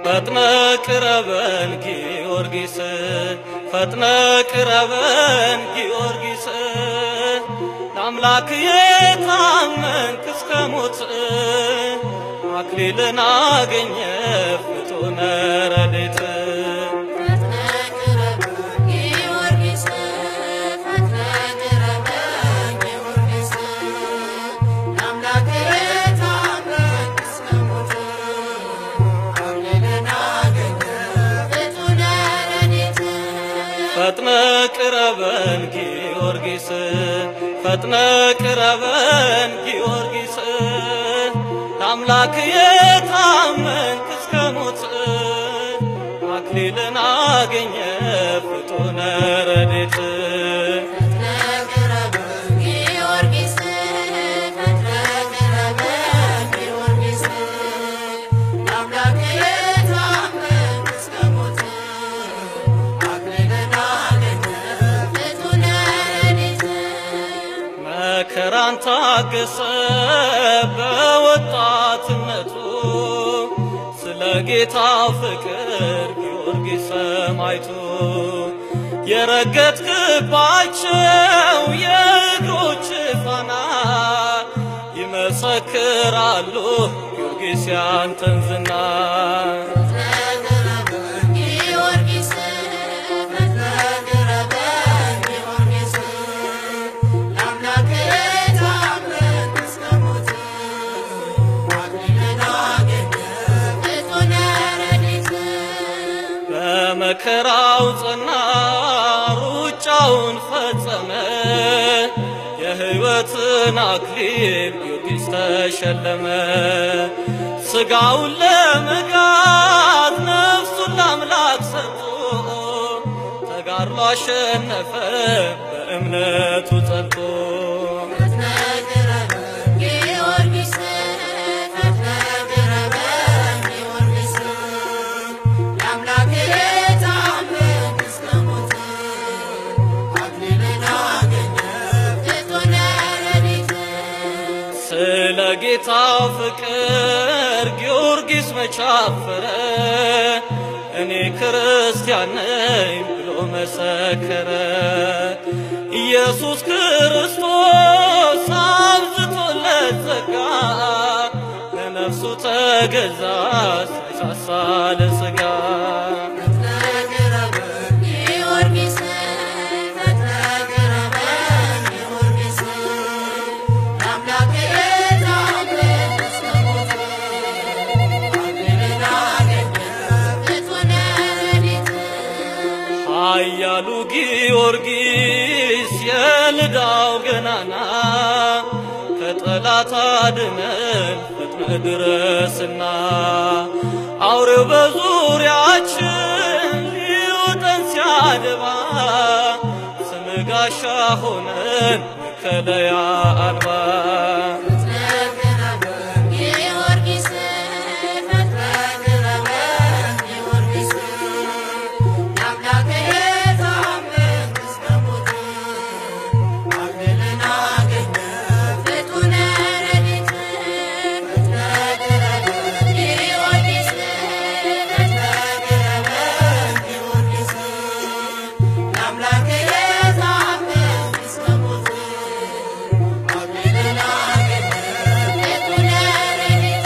ፈጥነ ቅረበን ጊዮርጊስ ፈጥነ ቅረበን ጊዮርጊስ ለአምላክ የታመንክ እስከ ሞት አክሊልን አገኘ ፍጡነ ረድኤት ፈጥነ ቅረብ ጊዮርጊስ ፈጥነ ቅረብ ጊዮርጊስ ለአምላክ የታመንክ እስከ ሞት አክሊልን አገኘ ፍጡነ ረድኤት ፈጥነ ቅረበን ጊዮርጊስ ፈጥነ ቅረበን ጊዮርጊስ ለአምላክ የታመንክ እስከ ሞት አክሊልን አገኘ ፍጡነ ረድኤት ፈጥነ ቅረብ ጊዮርጊስ ፈጥነ ቅረብ ጊዮርጊስ ለአምላክ የታመንክ እስከ ሞት አክሊልን አገኘ ፍጡነ ረድኤት መከራን ታገሰ በወጣትነቱ ስለ ጌታ ፍቅር ጊዮርጊስ ሰማዕቱ የረገጥክባቸው የእግሮች ፋና ይመሰክራሉ ጊዮርጊስ ያንተን ዝና ጊዮርጊስ ፈጥነ ቅረብ ጊዮርጊስ ለአምላክ የታመንክ እስከ ሞት አክሊልን አገኘ ፍጡነ ረድኤት በመከራው ጸና ሩጫውን ፈጸመ የሕይወትን አክሊል ጊዮርጊስ ተሸለመ ሥጋውን ለመጋት ነፍሱን ለአምላክ ሰጥቶ ተጋድሎ አሸነፈ በእምነቱ ጸንቶ ፈጥነ ቅረብ ጊዮርጊስ ፈጥነ ቅረብ ጊዮርጊስ ለአምላክ የታመንክ እስከ ሞት አክሊልን አገኘ ፍጡነ ረድኤት ስለ ጌታ ፍቅር ጊዮርጊስ መቻፈረ እኔ ክርስቲያን ነኝ ብሎ መሰከረ። ኢየሱስ ክርስቶስ አብዝቶለት ጸጋ ለነፍሱ ተገዛ ሳይሳሳ ለሥጋ ፈጥነ ቅረብ ጊዮርጊስ ፈጥነ ቅረብ ጊዮርጊስ ለአምላክ የታመንክ እስከ ሞት አክሊልን አገኘ ፍጡነ ረድኤት ኃያሉ ጊዮርጊስ የልዳው ገናና ከጠላት አድነን ፈጥነ ድረስና አውሬው በዙሪያችን ሊውጠን ሲያደባ ስም ጋሻ ሆነን መከለያ አልባ ፈጥነ ቅረብ ጊዮርጊስ ፈጥነ ቅረብ ጊዮርጊስ ለአምላክ የታመንክ እስከ ሞት አክሊልን አገኘ ፍጡነ ረድኤት ፈጥነ ቅረብ ጊዮርጊስ ፈጥነ ቅረብ ጊዮርጊስ ለአምላክ የታመንክ እስከ ሞት አክሊልን አገኘ ፍጡነ ረድኤት